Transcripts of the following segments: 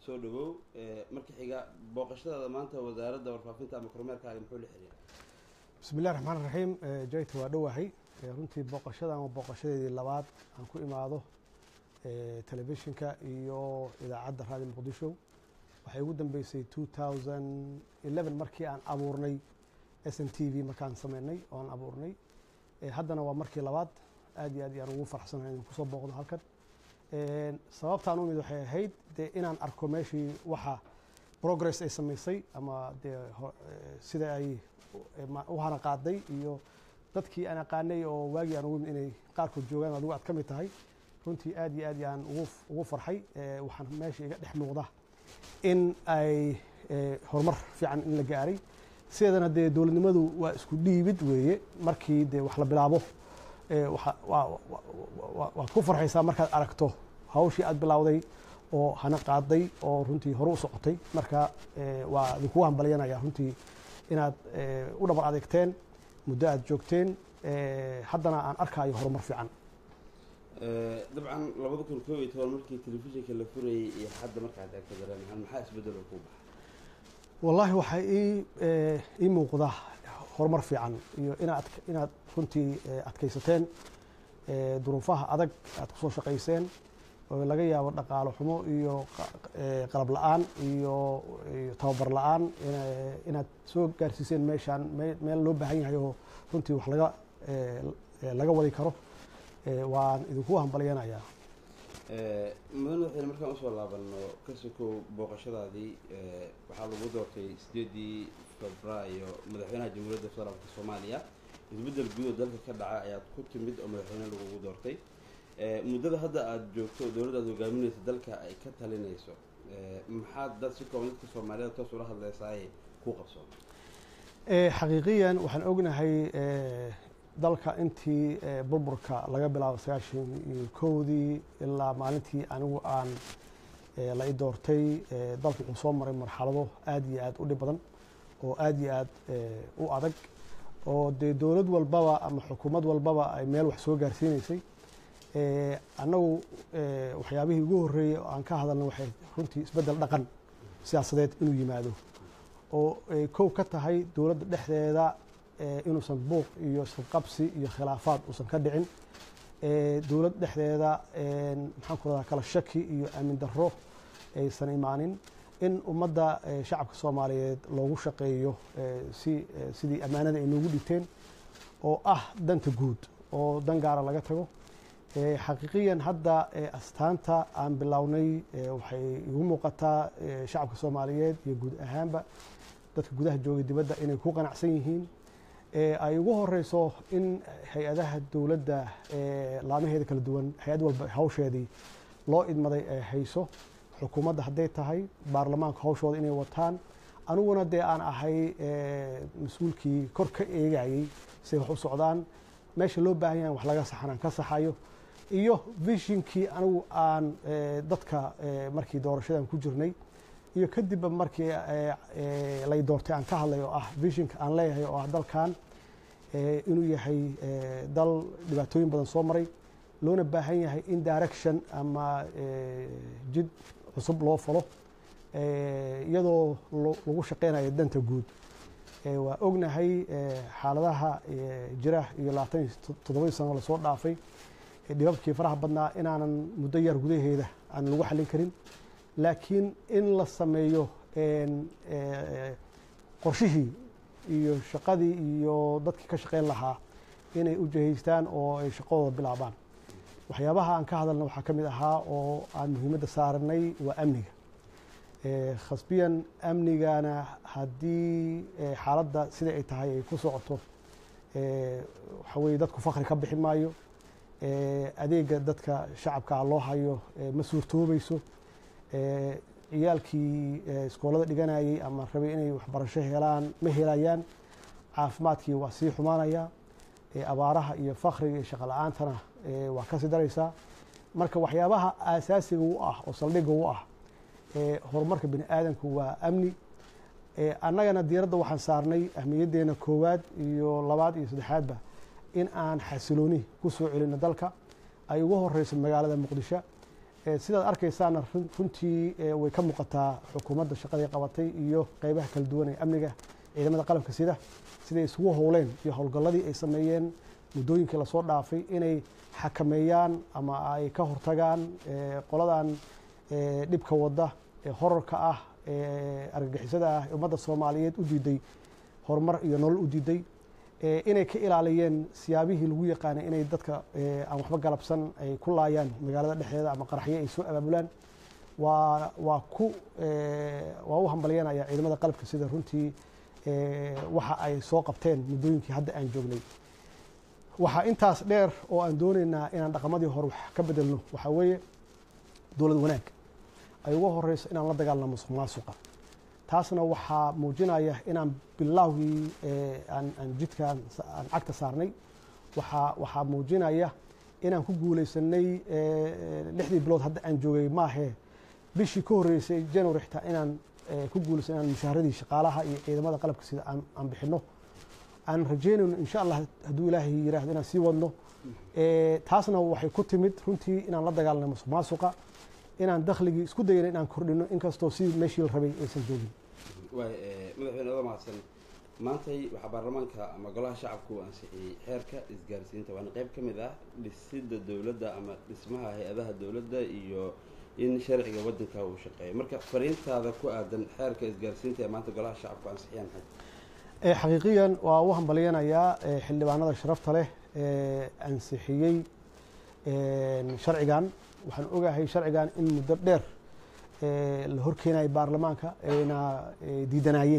soo dhawow marka xiga booqashadaada maanta wasaaradda warfaafinta ama kormeerkaaga muxuu la xiriira bismi illahi raxmaan raxiim jayta waa dhowahay runtii booqashadan waa booqashadeedii labaad aan ku imaado telefishinka iyo idaacadda raadi muqdisho waxay ugu dambeysay two thousand eleven markii aan abuurnay s n t v markaan sameynay oo aan abuurnay haddana waa markii labaad aad iyo aad iyaan ugu farxsanahay inaan kusoo booqdo halkan sababtaan u mid waxay ahayd dee inaan arko meeshii waxa progress ay samaysay ama dee sida ay u hana qaaday iyo dadkii aan aqaanay oo waagii aan ugu mid inay qaarkood joogaan adigu aad ka mid tahay runtii aad iyo aad yaan ugu farxay waxaan meesha iga dhex muuqda in ay horumar fiican in la gaaray sideedana dee dowladnimadu waa isku dhiibid weeye markii dee wax la bilaabo waad ku farxaysaa markaad aragto hawshii aad bilowday oo hana qaaday oo runtii hore u socotay marka waa idinkugu hambalyanaya runtii inaad u dhabar adeegteen muddo aad joogteen haddana aan arkaayo horumar fiican dabcan labada kun koob iyo toban markii telefishinka la furayay iyo hadda markaad eegto dareenahaan maxaa isbedelo ku baxay wallaahi waxaa ii ii muuqda horumar fiican iyo inaad inaad runtii adkaysateen duruufaha adag aad kusoo shaqayseen oo laga yaabo dhaqaalo xumo iyo qalab la-aan iyo tababar la-aan inaad soo gaarsiiseen meeshaan meel loo baahan yahay oo runtii wax laga laga wadi karo waan idinku hambalyanayaa mudan waxaynu markaan usoo laabano ka sokow booqashadaadii waxaa lagu doortay sideedii febraayo madaxweynaha jamhuuriyadda federaalka soomaaliya isbeddel guud oo dalka ka dhaca ayaad ku timid oo madaxweyne lagugu doortay muddada hadda aada joogto dowladda aad hogaaminaysa dalka ay ka talinayso maxaad dad si kooban dadka soomaaliyada toos ula hadleysaaye ku qabsoon xaqiiqiyan waxaan ognahay dalka intii burburka laga bilaabo sagaashan iyo kowdii ilaa maalintii anigu aan la i doortay dalku wuxuu soo maray marxalado aad iyo aad u dhib badan oo aad iyo aad u adag oo dee dowlad walbaba ama xukuumad walbaba ay meel wax soo gaarsiinaysay annagu waxyaabihii ugu horreeyey oo aan ka hadalna waxay runtii isbeddel dhaqan siyaasadeed inuu yimaado oo ay kow ka tahay dowladda dhexdeeda inuusan buuq iyo isqabqabsi iyo khilaafaad uusan ka dhicin dowlad dhexdeeda maxaan ku radaa kala shaki iyo aamin darro aysan imaanin in ummadda shacabka soomaaliyeed loogu shaqeeyo si sidii ammaanada ay noogu dhigteen oo ah danta guud oo dan gaara laga tago xaqiiqiyan hadda astaanta aan bilownay waxay igu muuqataa shacabka soomaaliyeed iyo guud ahaanba dadka gudaha joogay dibadda inay ku qanacsan yihiin ay ugu horeyso in hay-adaha dowladda laamaheeda kala duwan hay-ad walba hawsheedii loo idmaday ay hayso xukuumadda hadday tahay baarlamaanka hawshooda inay wataan aniguna dee aan ahay mas-uulkii kor ka eegayey siay wax u socdaan meesha loo baahan yahay wax laga saxanaan ka saxayo iyo vishinkii anigu aan dadka markii doorashadan ku jirnay iyo kadibba markii lay doortay aan ka hadlay oo ah vishinka aan leeyahay oo ah dalkan inuu yahay dal dhibaatooyin badan soo maray loona baahan yahay in direction ama jid cusub loo falo iyadoo lagu shaqeynayo danta guud waa ognahay xaaladaha jira iyo labaatan iyo toddobadii sano lasoo dhaafay dhibabkii faraha badnaa inaanan muddo yar gudaheeda aan lagu xallin karin laakiin in la sameeyo qorshihii iyo shaqadii iyo dadkii ka shaqeyn lahaa inay u jahaystaan oo ay shaqadooda bilaabaan waxyaabaha aan ka hadalna waxaa ka mid ahaa oo aan muhiimadda saaranay waa amniga khasbiyan amnigana haddii xaaladda sida ay tahay ay ku socoto waxa weye dadku fakri ka bixi maayo adeega dadka shacabkaa loo hayo ma suurtoobayso ciyaalkii iskoolada dhiganayay ama rabay inay waxbarasho helaan ma helayaan caafimaadkii waa sii xumaanaya abaaraha iyo fakriga iyo shaqo la-aantana waa kasii daraysaa marka waxyaabaha aasaasiga u ah oo saldhigga u ah horumarka bini aadamku waa amni annagana diiradda waxaan saarnay ahmiyaddeena koowaad iyo labaad iyo saddexaadba in aan xasilooni ku soo celino dalka ay ugu horeyso magaalada muqdisho sidaad arkaysaana runtii way ka muuqataa xukuumadda shaqadii qabatay iyo qeybaha kala duwan ee amniga ciidamada qalabka sida siday isugu howleen iyo howlgalladii ay sameeyeen muddooyinkii lasoo dhaafay inay xakameeyaan ama ay ka hortagaan qoladan dhibka wadda ee horarka ah ee argagixisada ah ee ummadda soomaaliyeed u diiday horumar iyo nolol u diiday inay ka ilaaliyeen siyaabihii lagu yaqaanay inay dadka aan waxba galabsan ay ku laayaan magaalada dhexdeeda ama qaraxyo ay soo abaabulaan waa waa ku waa u hambalyanaya ciidamada qalabka sida runtii waxa ay soo qabteen muddooyinkii hadda aan joognay waxaa intaas dheer oo aan doonaynaa inaan dhaqamadii hore wax ka bedelno waxaa weeye dowlad wanaag ay uga horeyso inaan la dagaalno musuq maasuqa taasna waxaa muujinaya inaan bilowgii aan jidkaan aan cagta saarnay waxaa waxaa muujinaya inaan ku guuleysanay lixdii bilood hadda aan joogay maahee bishii ka horreysay january xitaa inaan ku guuleysan inaan mushaaradii shaqaalaha iyo ciidamada qalabka sida aan bixino aan rajeynayno insha allah hadduu ilaahay yiraahdo inaan sii wadno taasna waxay ku timid runtii inaan la dagaalnay musuq maasuqa inaan dakhligii isku dayana inaan kordhino inkastoo sidii meeshii la rabay aysan joogin waay madaxweyne oda mahadsan maantay waxaa baarlamaanka ama golaha shacabku ansixiyey xeerka isgaarsiinta waana qeyb ka mid ah dhisidda dowladda ama dhismaha hay-adaha dowladda iyo in sharciga waddanka uu shaqeeyo marka fariintaada ku aadan xeerka isgaarsiinta ee maanta golaha shacabku ansixiyaan maxay xaqiiqiyan waa u hambalyanayaa xildhibaanada sharafta leh ee ansixiyey sharcigan waxaan ogahay sharcigan in muddo dheer la horkeenayo baarlamaanka ayna diidanayeen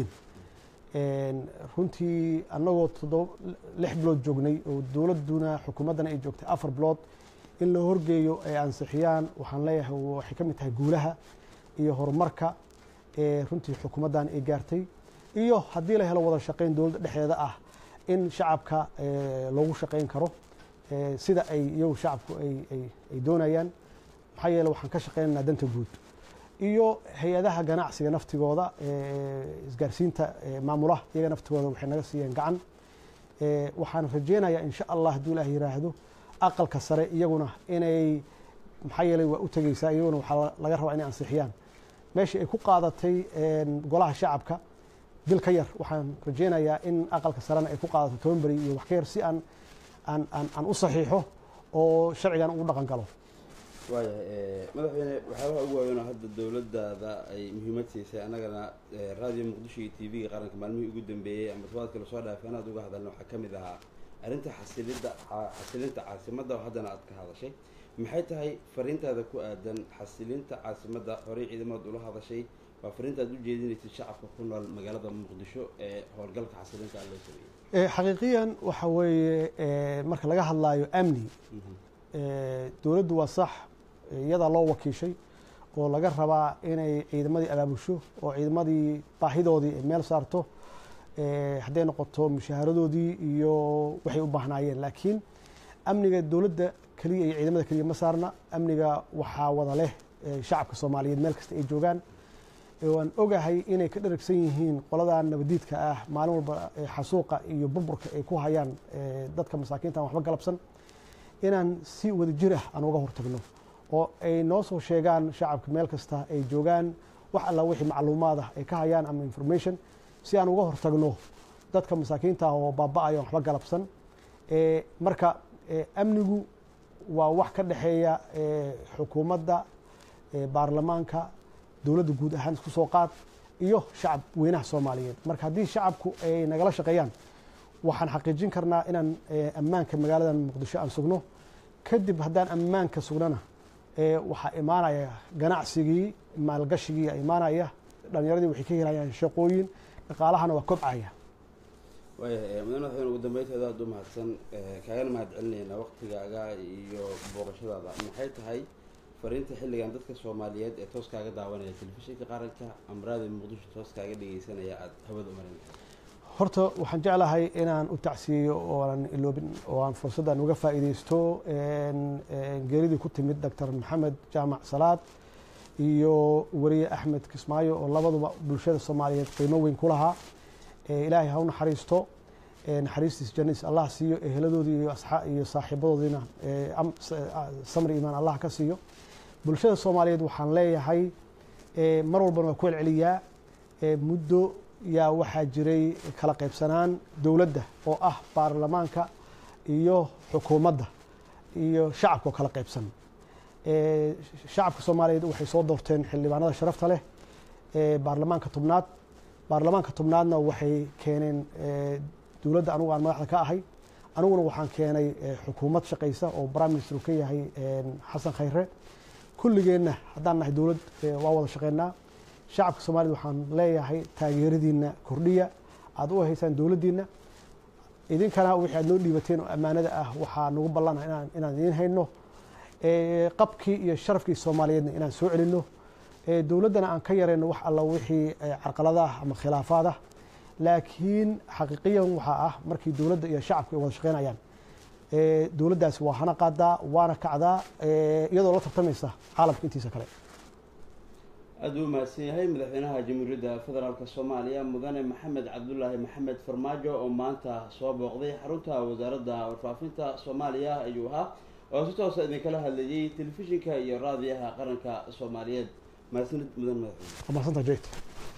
runtii annagoo toddoba lix bilood joognay oo dowladduna xukuumaddana ay joogtay afar bilood in la horgeeyo ay ansixiyaan waxaan leeyahay waxay ka mid tahay guulaha iyo horumarka ee runtii xukuumaddan ay gaartay iyo haddii la helo wada shaqayn dowladda dhexdeeda ah in shacabka loogu shaqayn karo sida ay iyagu shacabku ay doonayaan maxaa yeele waxaan ka shaqaynaynaa danta guud iyo hay-adaha ganacsiga naftigooda isgaarsiinta maamulaha iyaga naftigooda waxay naga siiyeen gacan waxaan rajeynayaa insha allah hadduu ilaah yiraahdo aqalka sare iyaguna inay maxaa yeeley waa u tegeysaa iyaguna waxaa laga rabaa inay ansixiyaan meeshii ay ku qaadatay golaha shacabka bil ka yar waxaan rajeynayaa in aqalka sarena ay ku qaadato toban beri iyo wax ka yar si aan aan aan aan u saxiixo oo sharcigan ugu dhaqan galo waayahay madaxweyne waxyaabaha ugu waaweyn oo hadda dowladdaada ay muhiimad siisay annagana raadiyo muqdisho iyo t v-ga qaranka maalmihii ugu dambeeyey ama tobaadka lasoo dhaafay anaad uga hadalna waxaa ka mid ahaa arrinta xasilidda xasilinta caasimadda oo haddana aad ka hadashay maxay tahay fariintaada ku aadan xasilinta caasimadda horey ciidamad ula hadashay waa fariinta aad u jeedinaysay shacabka ku nool magaalada muqdisho ee howlgalka xasilinta aan loo sameeyey xaqiiqiyan waxa weeye marka laga hadlaayo amni dowladdu waa sax iyadaa loo wakiishay oo laga rabaa inay ciidamadii abaabusho oo ciidamadii baahidoodii ay meel saarto hadday noqoto mushaaharadoodii iyo waxay u baahnaayeen laakiin amniga dowladda keliya iyo ciidamada keliya ma saarna amniga waxaa wada leh shacabka soomaaliyeed meel kasta ay joogaan waan ogahay inay ka dharagsan yihiin qoladan nabadiidka ah maalin walba xasuuqa iyo burburka ay ku hayaan dadka masaakiinta aan waxba galabsan inaan si wada jir ah aan uga hortagno oo ay noo soo sheegaan shacabka meel kasta ay joogaan wax alla wixii macluumaad ah ay ka hayaan ama information si aan uga hortagno dadka masaakiinta ah oo baaba-ayo aan waxba galabsan marka amnigu waa wax ka dhexeeya xukuumadda baarlamaanka dowladda guud ahaan isku soo qaad iyo shacab weynaha soomaaliyeed marka haddii shacabku ay nagala shaqeeyaan waxaan xaqiijin karnaa inaan ammaanka magaaladan muqdisho aan sugno kadib haddaan ammaanka sugnana waxaa imaanaya ganacsigii maalgashigii imaanaya dhalinyaradii waxay ka helayaan shaqooyin dhaqaalahana waa kobcaya waayahay mudane madaxweyne ugu dambeynteeda aad u mahadsan kaagana mahad celinaynaa waktigaaga iyo booqashadaada maxay tahay fariinta xilligan dadka soomaaliyeed ee toos kaaga daawanaya telefishinka qaranka amraada muqdisho toos kaaga dhegeysanaya aada hawada umarin horta waxaan jeclahay inaan u tacsiyeyo ooaan iloobin oo aan fursaddan uga faa'iideysto geeridii ku timid doctor maxamed jaamac salaad iyo weriye axmed kismaayo oo labaduba bulshada soomaaliyeed qiimo weyn ku lahaa ilaahay ha u naxariisto naxariistiis janiis allah siiyo eheladoodii iyo saaxiibadoodiina samri imaan allah ka siiyo bulshada soomaaliyeed waxaan leeyahay mar walbana waa ku celceliyaa muddo yaa waxaa jiray kala qaybsanaan dowladda oo ah baarlamaanka iyo xukuumadda iyo shacabka oo kala qaybsan shacabka soomaaliyeed waxay soo doorteen xildhibaanada sharafta leh baarlamaanka tobnaad baarlamaanka tobnaadna waxay keeneen dowladda anugu aan madaxda ka ahay aniguna waxaan keenay xukuumad shaqaysa oo prime minister uu ka yahay xasan khayre kulligeenna haddaan nahay dowlad waa wada shaqeynaa shacabka soomaaliyed waxaan leeyahay taageeradiina kordhiya aad u haysaan dowladdiina idinkana wixii aad noo dhiibateen oo ammaanada ah waxaa nagu ballana inaan inaan idiin hayno qabkii iyo sharafkii soomaaliyeedna inaan soo celinno dowladdana aan ka yarayno wax alla wixii carqaladaah ama khilaafaad ah laakiin xaqiiqiyan waxaa ah markii dowladda iyo shacabka ay wada shaqeynayaan dowladdaasi waa hana qaadaa waana kacdaa iyadoo la tartamaysa caalamka intiisa kale aada uu mahadsan yahay madaxweynaha jamhuuriyadda federaalk soomaaliya mudane maxamed cabdulaahi maxamed farmaajo oo maanta soo booqday xarunta wasaaradda warfaafinta soomaaliya ayuu ahaa oo si toosa idinkala hadlayay telefishinka iyo raadiyaha qaranka soomaaliyeed mahadsanid mudan madaxweyne waa mahadsantaa jayt